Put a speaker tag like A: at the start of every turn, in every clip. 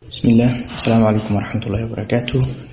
A: bismillaah asalaamu calaykum waraxmatullaahi wabarakaatu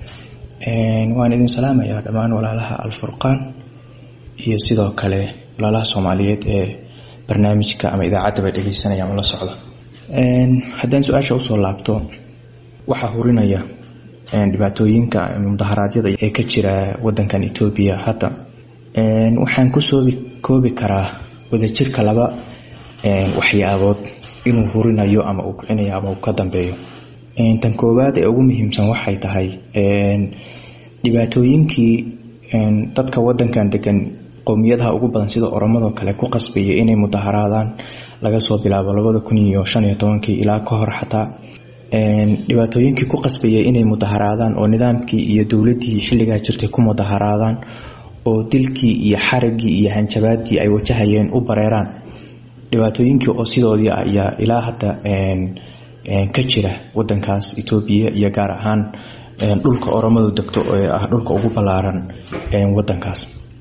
A: waan idin salaamayaa dhammaan walaalaha alfurqaan iyo sidoo kale walaalaha soomaaliyeed ee barnaamijka ama idaacaddaba dhegeysanaya ama la socda haddaan su-aasha usoo laabto waxaa hurinaya dhibaatooyinka mudaharaadyada ee ka jira wadankan etoobiya hadda waxaan kusoo koobi karaa wadajirka laba waxyaabood inuu hurinayo ama uu kicinayo ama uu ka dambeeyo tan koowaad ee ugu muhiimsan waxay tahay dhibaatooyinkii dadka wadankan degan qowmiyadaha ugu badan sida oromadoo kale ku qasbaya inay mudaharaadaan laga soo bilaabo labada kun iyo shan iyo tobankii ilaa ka hor xataa dhibaatooyinkii ku qasbaya inay mudaharaadaan oo nidaamkii iyo dowladii xilligaa jirtay ku mudaharaadaan oo dilkii iyo xarigii iyo hanjabaadii ay wajahayeen u bareeraan dhibaatooyinkii oo sidoodii ah ayaa ilaa hadda ka jira wadankaas etoobiya iyo gaar ahaan dhulka oromadu degto ee ah dhulka ugu ballaaran wadankaas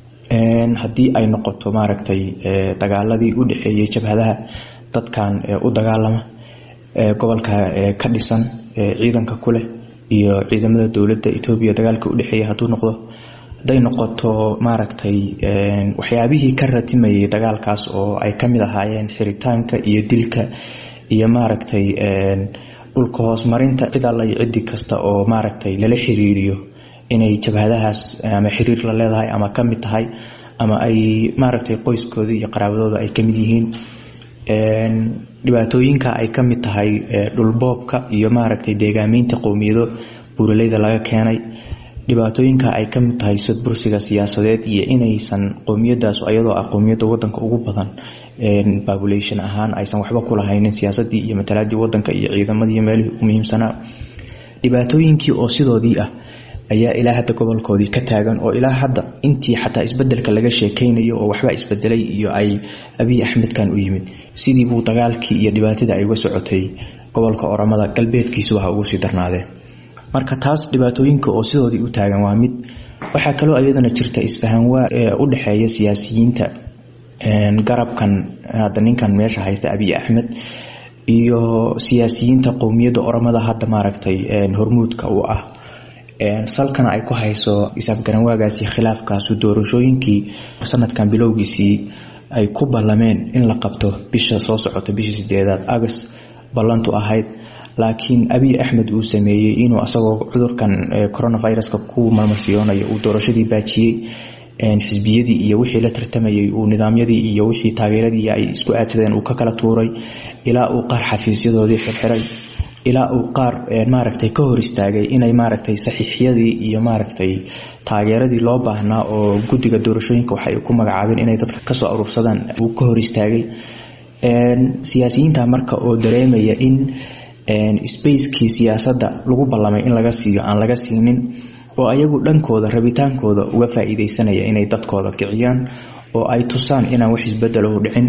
A: haddii ay noqoto maaragtay dagaaladii u dhexeeyey jabhadaha dadkan u dagaalama gobolka ka dhisan ciidanka kuleh iyo ciidamada dowladda etoobiya dagaalka udhexeeya hadduu noqdo hadday noqoto maaragtay waxyaabihii ka ratimayay dagaalkaas oo ay kamid ahaayeen xiritaanka iyo dilka iyo maaragtay dhulka hoosmarinta cid alla iyo cidi kasta oo maaragtay lala xiriiriyo inay jabhadahaas ama xiriir la leedahay ama kamid tahay ama ay maaragtay qoyskooda iyo qaraabadooda ay kamid yihiin dhibaatooyinka ay kamid tahay dhulboobka iyo maaragtay deegaameynta qowmiyado buuraleyda laga keenay dhibaatooyinka ay kamid tahay sadbursiga siyaasadeed iyo inaysan qowmiyadaas ayadoo ah qowmiyada wadanka ugu badan population ahaan aysan waxba kulahaynin siyaasadii iyo matalaadii wadanka iyo ciidamadii meelihii ugu muhiimsanaa dhibaatooyinkii oo sidoodii ah ayaa ilaa hadda gobolkoodii ka taagan oo ilaa hadda intii xataa isbedelka laga sheekeynayo oo waxbaa isbedelay iyo ay abiy axmedkan u yimid sidii buu dagaalkii iyo dhibaatadii ay uga socotay gobolka oromada galbeedkiisuba ha ugu sii darnaadeen marka taas dhibaatooyinka oo sidoodii u taagan waa mid waxaa kaloo iyadana jirta isfahanwaa ee u dhexeeya siyaasiyiinta garabkan hadda ninkan meesha haysta abiy axmed iyo siyaasiyiinta qowmiyadda oromada hadda maaragtay hormuudka u ah salkana ay ku hayso isaafgaranwaagaasi khilaafkaasu doorashooyinkii sanadkan bilowgiisii ay ku ballameen in la qabto bisha soo socota bishii sideedaad agost ballantu ahayd laakiin abiy axmed uu sameeyey inuu asagoo cudurkan coronaviruska ku marmarsiyoonayo uu doorashadii baajiyey xisbiyadii iyo wixii la tartamayay uu nidaamyadii iyo wixii taageeradii ay isku aadsadeen uu ka kala tuuray ilaa uu qaar xafiisyadoodii xirxiray ilaa uu qaar maaragtay ka hor istaagay inay maaragtay saxiixyadii iyo maaragtay taageeradii loo baahnaa oo guddiga doorashooyinka waxay ku magacaabeen inay dadka kasoo aruursadaan uu ka hor istaagay siyaasiyiinta marka oo dareemaya in spacekii siyaasadda lagu ballamay in laga siiyo aan laga siinin oo ayagu dhankooda rabitaankooda uga faa-iideysanaya inay dadkooda kiciyaan oo ay tusaan inaan wax isbedel u dhicin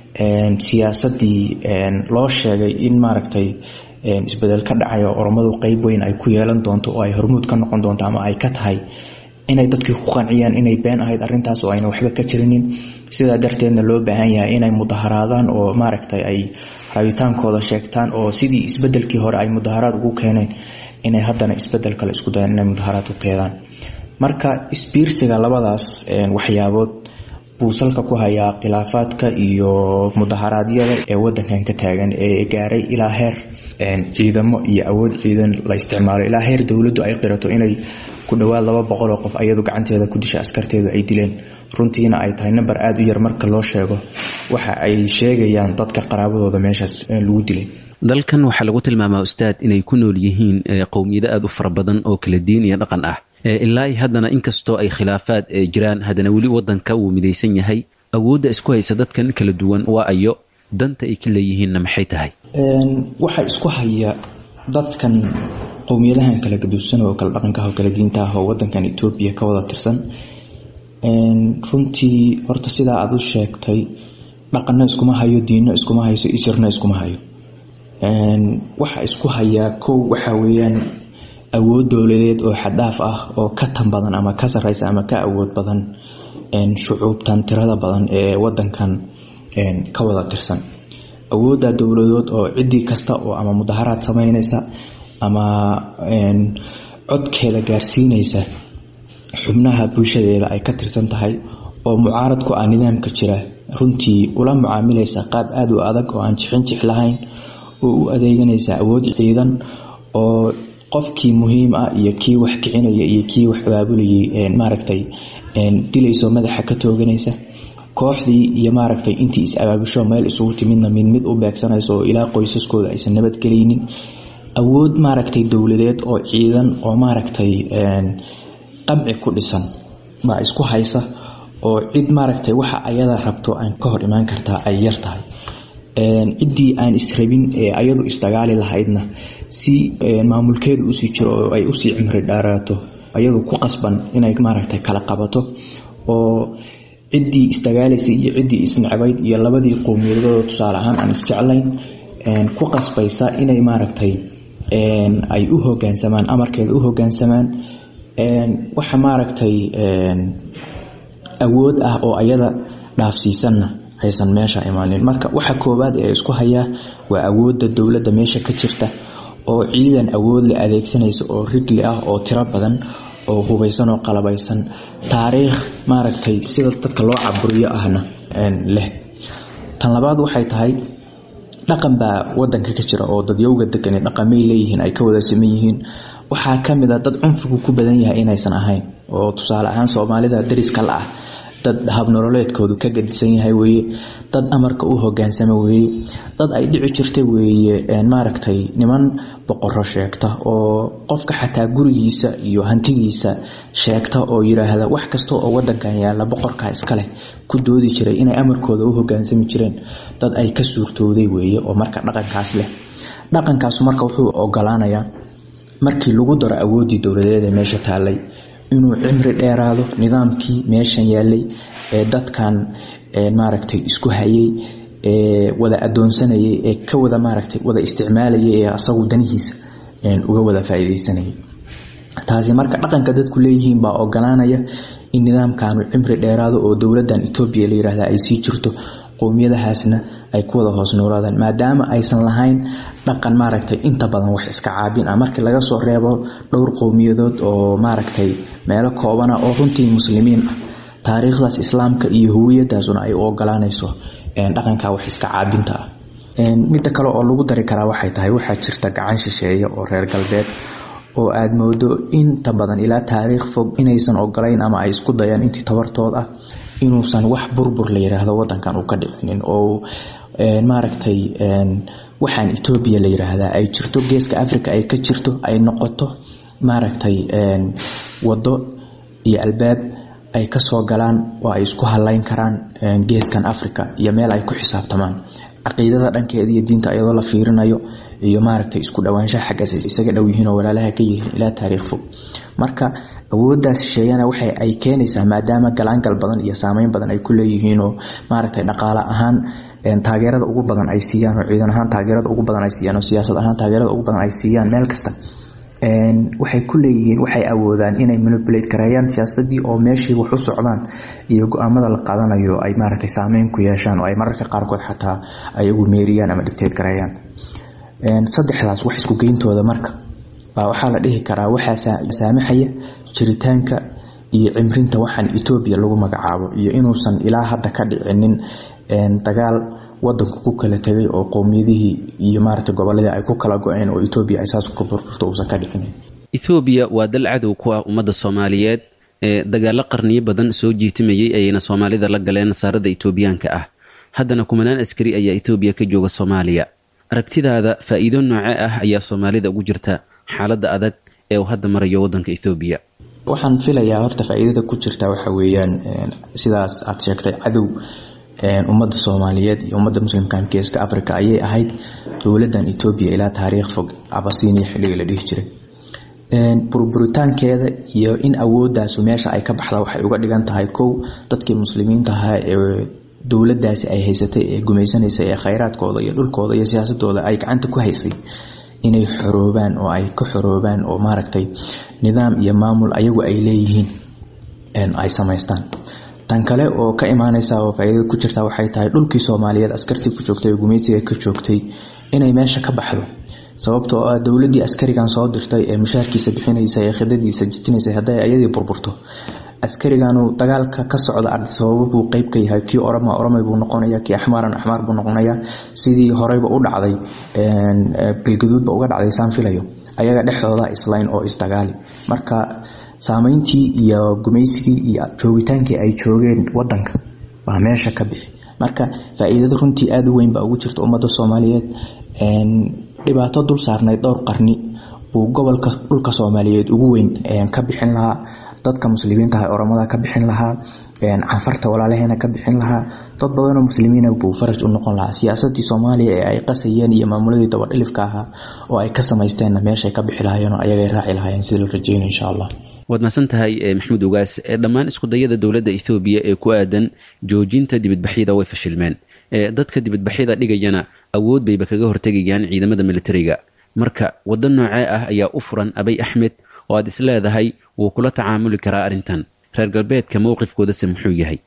A: siyaasadii loo sheegay in maaragtay isbedel ka dhacayo oromadu qeyb weyn ay ku yeelan doonto oo ay hormuud ka noqon doonto ama ay ka tahay inay dadkii ku qanciyaan inay been ahayd arintaas oo ayna waxba ka jirinin sidaa darteedna loo baahan yahay inay mudaharaadaan oo maaragtay ay rabitaankooda sheegtaan oo sidii isbedelkii hore ay mudaharaad ugu keeneen inay haddana isbedel kale isku dayaan inay mudaharaad u keenaan marka isbiirsiga labadaas waxyaabood buu salka ku hayaa khilaafaadka iyo mudaharaadyada ee wadankan ka taagan ee gaaray ilaa heer ciidamo iyo awood ciidan la isticmaalo ilaa heer dowladdu ay qirato inay ku dhowaad laba boqol oo qof ayadu gacanteeda ku disha askarteedu ay dileen runtiina ay tahay namber aada u yar marka loo sheego waxa ay sheegayaan dadka qaraabadooda meeshaas lagu dilay
B: dalkan waxaa lagu tilmaamaa ustaad inay ku nool yihiin qowmiyado aada u fara badan oo kala diin iyo dhaqan ah ilaa haddana inkastoo ay khilaafaad jiraan haddana weli wadanka wuu midaysan yahay awoodda isku haysa dadkan kala duwan waa ayo danta ay ka leeyihiinna maxay tahay
A: waxaa isku haya dadkan qowmiyadahan kala gaduusan oo kala dhaqankaah oo kala diinta ah oo wadankan etoobiya ka wada tirsan runtii horta sidaa aad u sheegtay dhaqanna iskuma hayo diinno iskuma hayso isirna iskuma hayo waxa isku hayaa kow waxaa weeyaan awood dowladeed oo xadhaaf ah oo ka tan badan ama ka sareysa ama ka awood badan shucuubtan tirada badan ee wadankan ka wada tirsan awoodda dowladood oo cidii kasta oo ama mudaharaad sameyneysa ama codkeeda gaarsiinaysa xubnaha bulshadeeda ay ka tirsan tahay oo mucaarad ku ah nidaamka jira runtii ula mucaamilaysa qaab aada u adag oo aan jixin jix lahayn oo u adeeganaysa awood ciidan oo qofkii muhiim ah iyo kii wax kicinaya iyo kii wax abaabulayay maaragtay dilayso madaxa ka tooganaysa kooxdii iyo maaragtay intii is abaabusho meel isugu timidna mid mid u beegsanaysa oo ilaa qoysaskooda aysan nabadgelaynin awood maaragtay dowladeed oo ciidan oo maaragtay qamci ku dhisan baa isku haysa oo cid maaragtay waxa ayada rabto aan ka hor imaan kartaa ay yar tahay ciddii aan israbin ee ayadu isdagaali lahaydna si maamulkeedu usii jiro oo ay usii cimri dhaaraato ayadu ku qasban inay maaragtay kala qabato oo ciddii isdagaalaysay iyo ciddii isnecbayd iyo labadii qowmiyadooda tusaale ahaan aan isjeclayn ku qasbaysa inay maaragtay ay u hogaansamaan amarkeeda u hogaansamaan waxa maaragtay awood ah oo ayada dhaafsiisanna aysan meesha imaanin marka waxa koowaad ee isku hayaa waa awoodda dowladda meesha ka jirta oo ciidan awood la adeegsanaysa oo rigli ah oo tiro badan oo hubaysan oo qalabaysan taariikh maaragtay sida dadka loo caburiyo ahna leh tan labaad waxay tahay dhaqan baa wadanka ka jira oo dadyowga degani dhaqamay leeyihiin ay ka wada siman yihiin waxaa kamid a dad cunfigu ku badan yahay inaysan ahayn oo tusaale ahaan soomaalida dariska la ah dad habnololeedkoodu ka gadisan yahay weeye dad amarka u hogaansama weeye dad ay dhici jirta weeye maaragtay niman boqoro sheegta oo qofka xataa gurigiisa iyo hantidiisa sheegta oo yiraahda wax kasta oo wadankan yaala boqorka iskaleh ku doodi jiray inay amarkooda u hogaansami jireen dad ay ka suurtooday weeye oo marka dhaqankaas leh dhaqankaas marka wuxuu ogolaanayaa markii lagu daro awoodii dowladeed ee meesha taalay inuu cimri dheeraado nidaamkii meeshan yaalay ee dadkan maaragtay isku hayay ee wada adoonsanayay ee ka wada maaragtay wada isticmaalayay ee asagu danihiisa uga wada faa'iideysanayay taasi marka dhaqanka dadku leeyihiin baa ogolaanaya in nidaamkanu cimri dheeraado oo dowladan etoobiya la yiraahda ay sii jirto qowmiyadahaasna ay ku wada hoos noolaadaan maadaama aysan lahayn dhaqan maaragtay inta badan wax iska caabin ah markii laga soo reebo dhowr qowmiyadood oo maaragtay meelo koobana oo runtii muslimiin ah taariikhdaas islaamka iyo huwiyadaasuna ay u ogolaanayso dhaqanka wax iska caabinta ah midda kale oo lagu dari karaa waxay tahay waxaa jirta gacan shisheeye oo reer galbeed oo aada moodo inta badan ilaa taariikh fog inaysan ogolayn ama ay isku dayaan intii tabartood ah inuusan wax burbur la yiraahdo wadankan uu ka dhicinin oo maaragtay waxaan etoobiya la yiraahdaa ay jirto geeska africa ay ka jirto ay noqoto maaragtay wado iyo albaab ay kasoo galaan oo ay isku halayn karaan geeskan africa iyo meel ay ku xisaabtamaan caqiidada dhankeeda iyo diinta iyadoo la fiirinayo iyo maaragtay isku dhawaanshaha xaggaas isaga dhow yihiin oo walaalaha ka yihiin ilaa taariikh fog marka awooddaas shisheeyana waxay ay keenaysaa maadaama galaangal badan iyo saameyn badan ay ku leeyihiin oo maaragtay dhaqaale ahaan taageerada ugu badan ay siiyaan oo ciidan ahaan taageerada ugu badan ay siiyaan oo siyaasad ahaan taageerada ugu badan ay siiyaan meel kasta waxay ku leeyihiin waxay awoodaan inay manipulate gareeyaan siyaasadii oo meeshii wax u socdaan iyo go-aamada la qaadanayo ay maaragtay saameyn ku yeeshaan oo ay mararka qaarkood xataa ay ugu meeriyaan ama dictate gareeyaan saddexdaas wax isku geyntooda marka baa waxaa la dhihi karaa waxaa saamaxaya jiritaanka iyo cimrinta waxaan etoobiya lagu magacaabo iyo inuusan ilaa hadda ka dhicinin dagaal wadanku ku kala tegay oo qowmiyadihii iyo maaragtay goboladii ay ku kala go-een oo etoobiya ay saas ku burburto uusan ka dhicinin
B: ethoobiya waa dal cadow ku ah ummadda soomaaliyeed ee dagaalo qarniyo badan soo jiitimayay ayayna soomaalida la galeen nasaarada etoobiyaanka ah haddana kumanaan askari ayaa etoobiya ka jooga soomaaliya aragtidaada faa-iido nooce ah ayaa soomaalida ugu jirta xaaladda adag ee uu hadda marayo wadanka ethoobiya
A: waxaan filayaa horta faa-iidada ku jirta waxa weeyaan sidaas aad sheegtay cadow ummadda soomaaliyeed iyo ummadda muslimkan geeska africa ayay ahayd dowladan etoobiya ilaa taariikh fog abasiiniya xilliga la dhihi jiray burburitaankeeda iyo in awoodaasu meesha ay ka baxda waxay uga dhigan tahay kow dadkii muslimiinta ahaa ee dowladaasi ay haysatay ee gumaysanaysay ee khayraadkooda iyo dhulkooda iyo siyaasadooda ay gacanta ku haysay inay xoroobaan oo ay ka xoroobaan oo maaragtay nidaam iyo maamul ayagu ay leeyihiin ay samaystaan tan kale oo ka imaaneysa oo faa-iidada ku jirta waxay tahay dhulkii soomaaliyeed askartii ku joogtay oo gumaysiga ka joogtay inay meesha ka baxdo sababtoo ah dowladii askarigan soo dirtay ee mushaarkiisa bixinaysa ee khidadiisa jijinaysa hadday ayadii burburto askariganu dagaalka ka socda sababo buu qeyb ka yahay kii orama oromay buu noqonaya kii axmaaran axmaar buu noqonaya sidii horeyba u dhacday bilgaduudba uga dhacday saan filayo ayaga dhexdooda islayn oo isdagaali marka saameyntii iyo gumaysigii iyo joogitaankii ay joogeen wadanka waa meesha ka bixi marka faa-iidada runtii aada u weyn baa ugu jirta ummadda soomaaliyeed dhibaato dul saarnayd dhowr qarni buu gobolka dhulka soomaaliyeed ugu weyn ka bixin lahaa dadka muslimiinta ah oromada ka bixin lahaa canfarta walaalaheena ka bixin lahaa dad badanoo muslimiina buu faraj u noqon lahaa siyaasadii soomaaliya ee ay qasayeen iyo maamuladii dabadhilifka ahaa oo ay ka samaysteenna meeshay ka bixi lahaayeen oo ayagay raaci lahaayeen sida la rajeyna insha allah
B: waad mahadsan tahay maxamuud ogaas dhammaan iskudayada dowladda ethoobiya ee ku aadan joojinta dibadbaxyada way fashilmeen dadka dibadbaxyada dhigayana awood bayba kaga hortegayaan ciidamada militariga marka waddo noocee ah ayaa u furan abay axmed oo aad is leedahay wuu kula tacaamuli karaa arrintan reer galbeedka mowqifkoodase muxuu yahay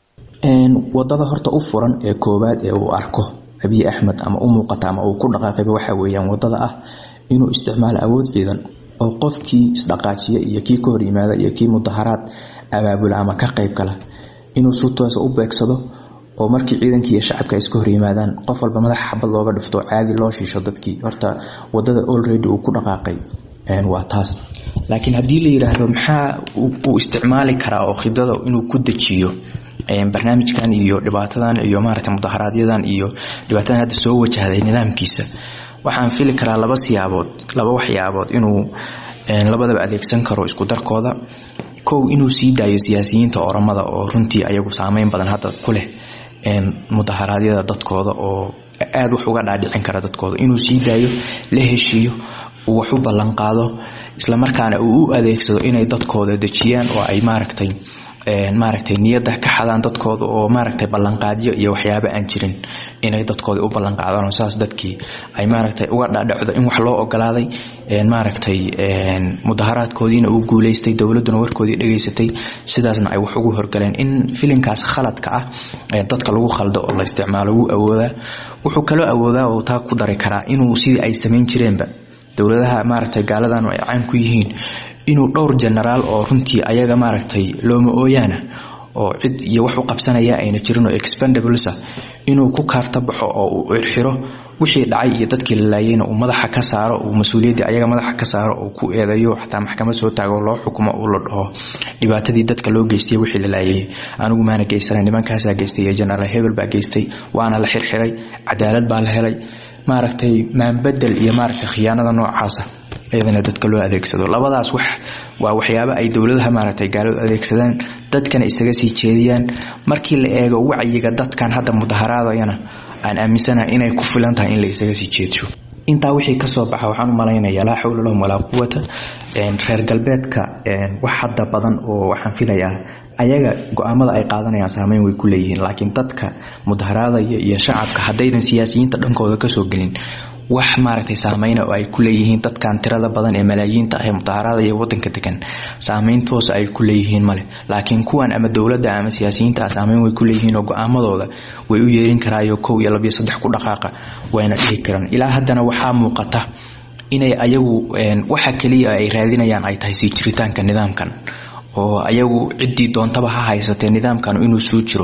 A: wadada horta u furan ee koowaad ee uu arko abiy axmed ama u muuqata ama uu ku dhaqaaqayba waxa weeyaan wadada ah inuu isticmaalo awood ciidan oo qofkii isdhaqaajiya iyo kii ka hor yimaada iyo kii mudaharaad abaabula ama ka qayb gala inuu si toosa u beegsado oo markii ciidankii iyo shacabka ay iska hor yimaadaan qof walba madaxa xabad looga dhifto caadi loo shiisho dadkii horta wadada olready uu ku dhaqaaqay waa taas laakiin haddii la yiraahdo maxaa uu isticmaali karaa oo khidada inuu ku dejiyo barnaamijkan iyo dhibaatadan iyo maaragtay mudaharaaadyadan iyo dhibaatadan hadda soo wajahday nidaamkiisa waxaan fili karaa laba siyaabood laba waxyaabood inuu labadaba adeegsan karo isku darkooda kow inuu sii daayo siyaasiyiinta oramada oo runtii ayagu saameyn badan hadda ku leh mudaharaadyada dadkooda oo aada wax uga dhaadhicin kara dadkooda inuu sii daayo la heshiiyo uu wax u ballanqaado islamarkaana uu u adeegsado inay dadkooda dejiyaan oo ay maaragtay maaragtay niyadda ka xadaan dadkooda oo maaragtay ballanqaadyo iyo waxyaabo aan jirin inay dadkooda u ballanqaadaan oo saas dadkii ay maaragtay uga dhaadhacdo in wax loo ogolaaday maaragtay mudaharaadkoodiina uu guuleystay dowladduna warkoodii dhegaysatay sidaasna ay wax ugu horgaleen in filinkaas khaladka ah dadka lagu khaldo oo la isticmaalo wuu awoodaa wuxuu kaloo awoodaa oo taa ku dari karaa inuu sidii ay samayn jireenba dowladaha maaragtay gaaladan ay caan ku yihiin inuu dhowr genaraal oo runtii ayaga maaragtay looma ooyaana oo cid iyo wax u qabsanaya ayna jirin oo expendablesa inuu ku kaarta baxo oo uu irxiro wixii dhacay iyo dadkii la laayeyna uu madaxa ka saaro uu mas-uuliyaddii ayaga madaxa ka saaro uu ku eedeeyo xataa maxkamad soo taago loo xukumo uu la dhaho dhibaatadii dadka loo geystay wixii la laayay anigu maana geysana nimankaasaa geystay iyo genaraal hebel baa geystay waana la xirxiray cadaalad baa la helay maaragtay maanbedel iyo maaragtay khiyaanada noocaasa iyadana dadka loo adeegsado labadaas wax waa waxyaabo ay dowladaha maaragtay gaaladu adeegsadaan dadkana isaga sii jeediyaan markii la eego wacyiga dadkan hadda mudaharaadayana aan aaminsanahay inay ku filan tahay in la isaga sii jeedsho intaa wixii kasoo baxa waxaan u malaynayaa laa xawla lahum walaa quwata reer galbeedka wax hadda badan oo waxaan filayaa ayaga go-aamada ay qaadanayaan saameyn way ku leeyihiin laakiin dadka mudaharaadaya iyo shacabka haddaynan siyaasiyiinta dhankooda kasoo gelin wax maaragtay saameyna oo ay ku leeyihiin dadkan tirada badan ee malaayiinta ah ee mudaharaadaya wadanka degan saameyn toosa ay ku leeyihiin male laakiin kuwan ama dowladda ama siyaasiyiinta ah saameyn way ku leeyihiin oo go-aamadooda way u yeerin karaayo kow iyo labiyo saddex ku dhaqaaqa wayna dhihi karaan ilaa haddana waxaa muuqata inay ayagu waxa keliya ay raadinayaan ay tahay sii jiritaanka nidaamkan oo ayagu ciddii doontaba ha haysatee nidaamkan inuu suu jiro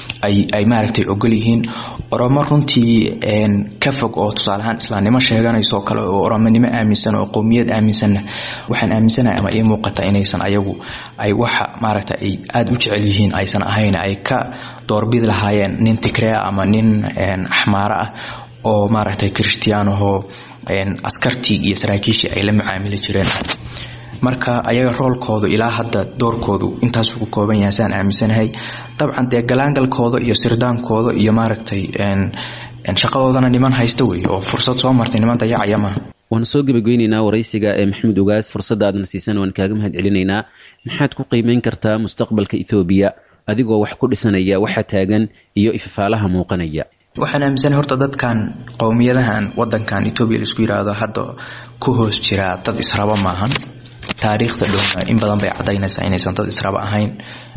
A: ay maaragtay ogol yihiin oromo runtii ka fog oo tusaaleahaan islaamnimo sheeganayso kale oo oromonimo aaminsan oo qowmiyad aaminsanna waxaan aaminsanahay ama ii muuqata inaysan ayagu ay waxa maaragta ay aada u jecel yihiin aysan ahayn ay ka doorbidi lahaayeen nin tigrea ama nin axmaaro ah oo maaragtay christiyaanahoo askartii iyo saraakiishii ay la macaamili jireen marka ayaga roolkoodu ilaa hadda doorkoodu intaasuu ku kooban yahay saan aaminsanahay dabcan dee galaangalkooda iyo sirdaankooda iyo maaragtay shaqadoodana niman haysta wey oo fursad soo martay niman dayacaya maaha
B: waanu soo gebageyneynaa waraysiga ee maxamuud ogaas fursadda aadna siisan waan kaaga mahad celinaynaa maxaad ku qiimeyn kartaa mustaqbalka ethoobiya adigoo wax ku dhisanaya waxa taagan iyo ifafaalaha muuqanaya
A: waxaan aaminsanahay horta dadkan qowmiyadahan wadankan etoobiya laisku yiraahdo hadda ku hoos jiraa dad israba maahan taariikhda dhowna in badan bay cadaynaysaa inaysan dad israba ahayn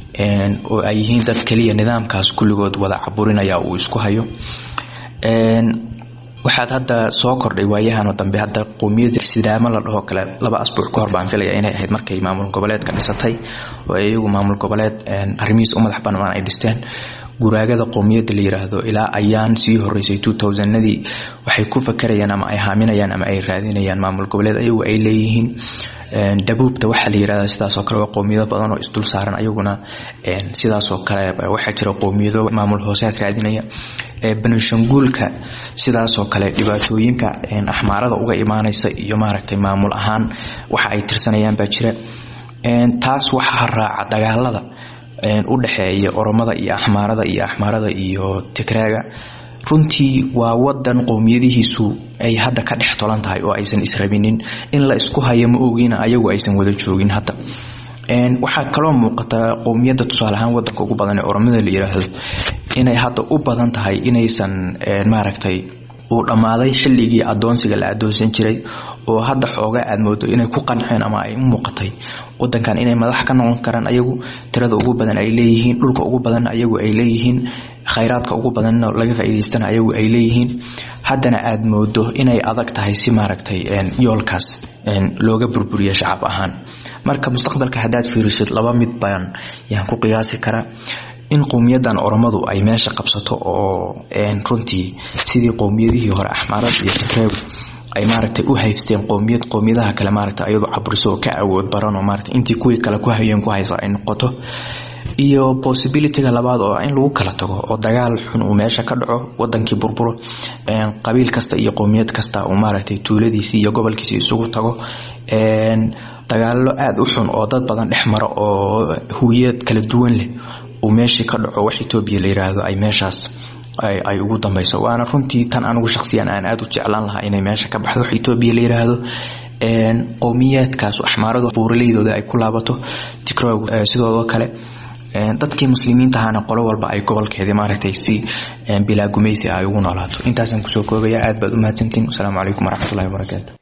A: oo ay yihiin dad keliya nidaamkaas kulligood wada caburinaya uu isku hayo waxaad hadda soo kordhay waayahan dambe hadda qowmiyada sidaamo la dhaho kale laba asbuuc ka hor baan filaya inay ahayd markay maamul goboleedka dhisatay oo iyagu maamul goboleed arrimihiis u madax banaan ay dhisteen guraagada qowmiyadda la yiraahdo ilaa ayaan sii horeysay nadii waxay ku fakarayaan ama ay haaminayaan ama ay raadinayaan maamul goboleed ayagu ay leeyihiin dhabuubta waxaa la yirahda sidaasoo kale waa qowmiyado badan oo isdul saaran ayaguna sidaasoo kale waxaa jira qowmiyado maamul hoosead raadinaya banishanguulka sidaasoo kale dhibaatooyinka axmaarada uga imaanaysa iyo maaragtay maamul ahaan waxa ay tirsanayaan baa jira taas waxaa raaca dagaalada u dhexeeya oromada iyo axmaarada iyo axmaarada iyo tigraaga runtii waa wadan qowmiyadihiisu ay hadda ka dhex tolan tahay oo aysan israbinin in la isku hayo ma ogiina ayagu aysan wada joogin hadda waxaa kaloo muuqata qowmiyadda tusaale ahaan wadanka ugu badan ee oromada la yiraahdo inay hadda u badan tahay inaysan maaragtay uu dhammaaday xilligii adoonsiga la adoonsan jiray oo hadda xooga aad moodo inay ku qanceen ama ay u muuqatay wadankan inay madax ka noqon karaan ayagu tirada ugu badan ay leeyihiin dhulka ugu badan ayagu ay leeyihiin khayraadka ugu badanna laga faa'iidaystana ayagu ay leeyihiin haddana aad moodo inay adag tahay si maaragtay yoolkaas looga burburiya shacab ahaan marka mustaqbalka haddaad fiirisid laba mid baan yaan ku qiyaasi karaa in qowmiyadan oromadu ay meesha qabsato oo runtii sidii qowmiyadihii hore axmaarad iyo sakreeb ay maaragtay u haysteen qowmiyad qowmiyadaha kale maaragtay ayadoo caburiso oo ka awood baran oo maaragtay intii kuwii kale ku hayeen ku haysa ay noqoto iyo possibilityga labaad oo in lagu kala tago oo dagaal xun uu meesha ka dhaco wadankii burburo qabiil kasta iyo qowmiyad kasta uu maaragtay tuuladiisii iyo gobolkiisi isugu tago dagaalo aada u xun oo dad badan dhex mara oo huwiyad kala duwan leh uu meeshii ka dhaco wax etoobiya la yiraahdo ay meeshaas ay ugu dambeyso waana runtii tan anigu shaqsiyan aan aada u jeclaan lahaa inay meesha ka baxdo wax etoobiya la yiraahdo qowmiyaadkaas axmaaradu buuraleydooda ay ku laabato tigrog sidoodoo kale dadkii muslimiinta ahaana qolo walba ay gobolkeedii maaragtay si bilaa gumaysi ay ugu noolaato intaasaan kusoo koobaya aad baad u mahadsantiin wasalaamu calaykum waraxmatullahi wabarakaatu